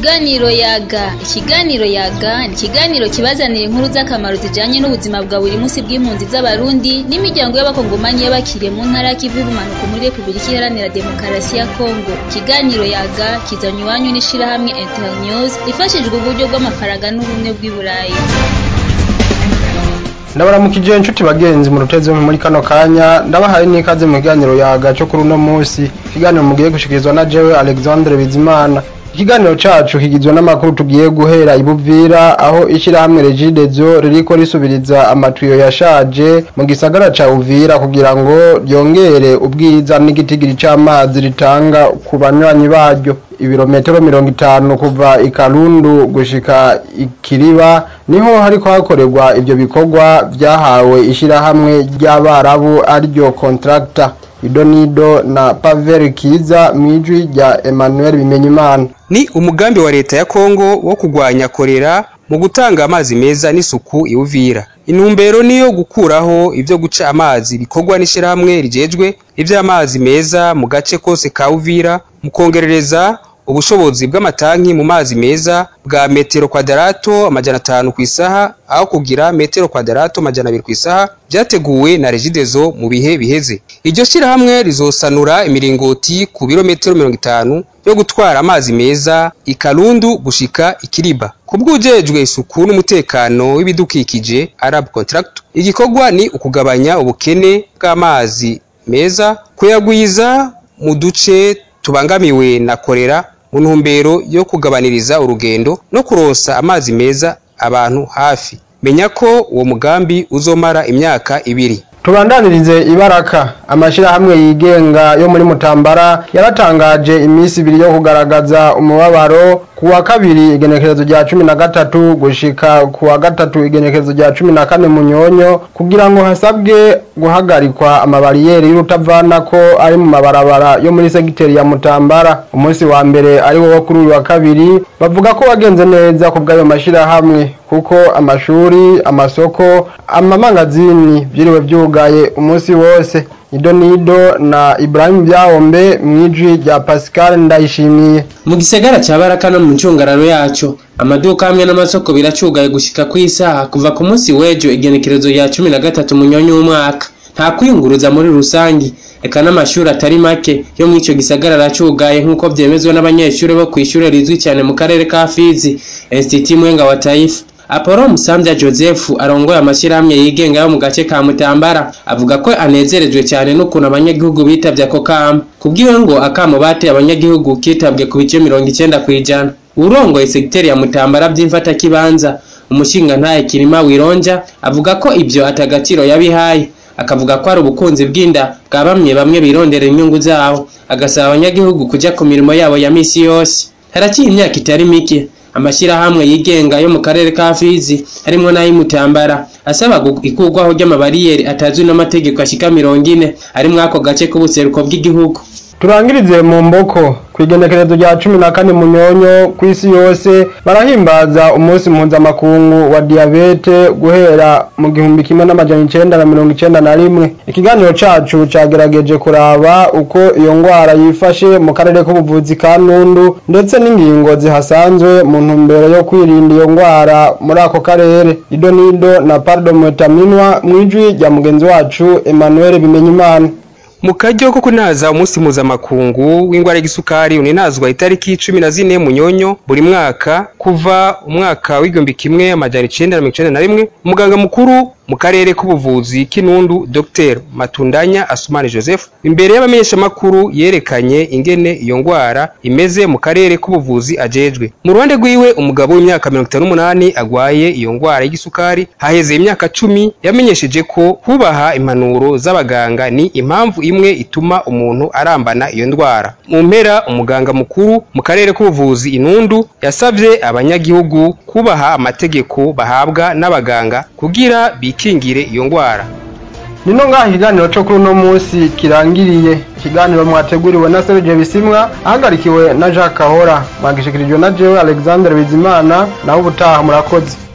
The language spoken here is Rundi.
Ikiganiro yaga ikiganiro yaga ni ikiganiro kibazanira inkuru z'akamaro zijanye n'ubuzima bwa buri munsi bw'impunzi z'abarundi n'imiryango y'abakongomanyi y'abakiriye mu ntara y'ikivu y'ubumanuko muri repubulika iharanira demokarasi ya kongo ikiganiro yaga kizanywe iwanyu n'ishirahamwe internews ifashijwe uburyo bw'amafaranga n'ubumwe bw'i burayi ndabaramukije inshuti bagenzi mu rutezi muri kano kanya ndabahaye n'ikaze mu kiganiro yaga cyo kuri uno munsi ikiganiro mugiye gushikirizwa na jewe alexandre bizimana ikiganiro cacu kigizwe n'amakuru tugiye guhera ibuvira aho ishirahamwe regidezo ririko risubiriza amatuyo yashaje mu gisagara ca uvira kugira ngo ryongere ubwiza n'igitigiri c'amazi ritanga ku banywanyi baryo ibirometero mirongo itanu kuva ikarundu gushika ikiriba niho hariko hakorerwa ivyo bikorwa vyahawe ishirahamwe ry'abarabu ariryo contractor idonido na pavel kiza mwijwi rya emmanuel bimenyimana ni umugambi wa leta ya kongo wo kurwanya korera mu gutanga amazi meza n'isuku iwuvira intumbero niyo gukuraho ivyo guca amazi bikorwa n'ishirahamwe rijejwe ivy'amazi meza mu gace kose ka uvira mu kongerereza ubushobozi bw'amatanki mu mazi meza bwa metero kwadarato amajana atanu ku isaha aho kugira metero kwadarato amajana abiri ku isaha vyateguwe na regidezo mu bihe biheze iryo shirahamwe rizosanura imiringoti ku birometero mirongo itanu yo gutwara amazi meza ikarundu gushika ikiriba kubw'ujejwe isuku n'umutekano w'ibidukikije arab contract igikorwa ni ukugabanya ubukene bw'amazi meza kuyagwiza mu duce tubangamiwe na korera mu ntumbero yo kugabaniriza urugendo no kuronsa amazi meza abantu hafi menya ko uwo mugambi uzomara imyaka ibiri tubandanirize ibaraka amashirahamwe yigenga yo muri mutambara yaratangaje iminsi ibiri yo kugaragaza umubabaro ku wa kabiri igenekerezo rya cumi na gatatu gushika ku wa gatatu igenekerezo rya cumi na kane munyonyo kugira ngo hasabwe guhagarikwa amabariyeri y'urutavanako ari mu mabarabara yo muri segiteri ya mutambara umunsi wa mbere ari wo kuri uyu wa kabiri bavuga ko wagenze neza ku bw'ayo mashirahamwe kuko amashuri amasoko amamangazini vyiriwe vyugaye umunsi wose idonido na Ibrahim Byahombe mwijwi rya Pascal Ndayishimiye mu gisagara ca Baraka no mu ncungararo yaco amaduka hamwe n'amasoko biracugaye gushika ku isaha kuva ku munsi w'ejo igenekerezo ya cumi na gatatu munyonyo w'umwaka nta kwiyunguruza muri rusangi eka n'amashuri atari make yo muri ico gisagara aracugaye nk'uko vyemezwa n'abanyeshuri bo kw'ishure rizwi cyane mu karere ka Fizi Institut Mwenga wa Taifa Apollo Musambya Joseph arongoye amashyirahamwe yigenga yo mu gace ka Mutambara avuga ko anezerejwe cyane n'ukuntu abanyagihugu bitavye ako kamo kubwiwe ngo akamo bateye abanyagihugu kitabwe ku bice mirongo icenda kw'ijana urongoye segiteri ya Mutambara vy'imfata kibanza umushinga ntaye Kirima Wironja avuga ko ivyo atagaciro yabihaye akavuga ko ari ubukunzi bw'inda bwa bamwe bamwe birondera inyungu zabo agasaba abanyagihugu kuja ku mirimo yabo ya misi yose haraciye imyaka itari mike amashyirahamwe yigenga yo mu karere ka Fizi harimo n'ay'Imutambara asaba ikurwaho ry'amabariyeri atazwi n'amategeko ashika mirongo ine ari muri ako gace k'ubuseruko bw'igihugu turangirize mu mboko kw'igenekerezo rya cumi na kane munyonyo ku isi yose barahimbaza umunsi mpuzamakungu wa diyabete guhera mu gihumbi kimwe n'amajana icenda na mirongo icenda na rimwe ikiganiro cacu cagerageje kuraba uko iyo ngwara yifashe mu karere k'ubuvuzi ka nundu ndetse n'ingingo zihasanzwe mu ntumbero yo kwirinda iyo ngwara muri ako karere idonido na pardo mutaminwa mwijwi rya mugenzi wacu emmanuel bimenyimana mu karyo ko kunaza umunsi mpuzamakungu w'ingwara y'igisukari uninazwa itariki cumi na zine munyonyo buri mwaka kuva umwaka w'igihumbi kimwe amajana icenda na mirongo icenda na rimwe umuganga mukuru mu karere k'ubuvuzi k'inundu dr matundanya asumani joseph imbere y'abamenyeshamakuru yerekanye ingene iyo ngwara imeze mu karere k'ubuvuzi ajejwe mu ruhande rwiwe umugabo w'imyaka mirongo itanu n'umunani agwaye iyo ngwara y'igisukari haheze imyaka cumi yamenyesheje ko kubaha impanuro z'abaganga ni impamvu imwe ituma umuntu arambana iyo ndwara mu mpera umuganga mukuru mu karere k'ubuvuzi inundu yasavye abanyagihugu kubaha amategeko bahabwa n'abaganga kugira bikingire iyo ngwara nino ngaha ikiganiro cyo kuri uno munsi kirangiriye ikiganiro mwateguriwe na Serge Bisimwa ahagarikiwe na Jacques Kahora mwagishikirijwe na jewe Alexandre Bizimana naho ubutaha murakoze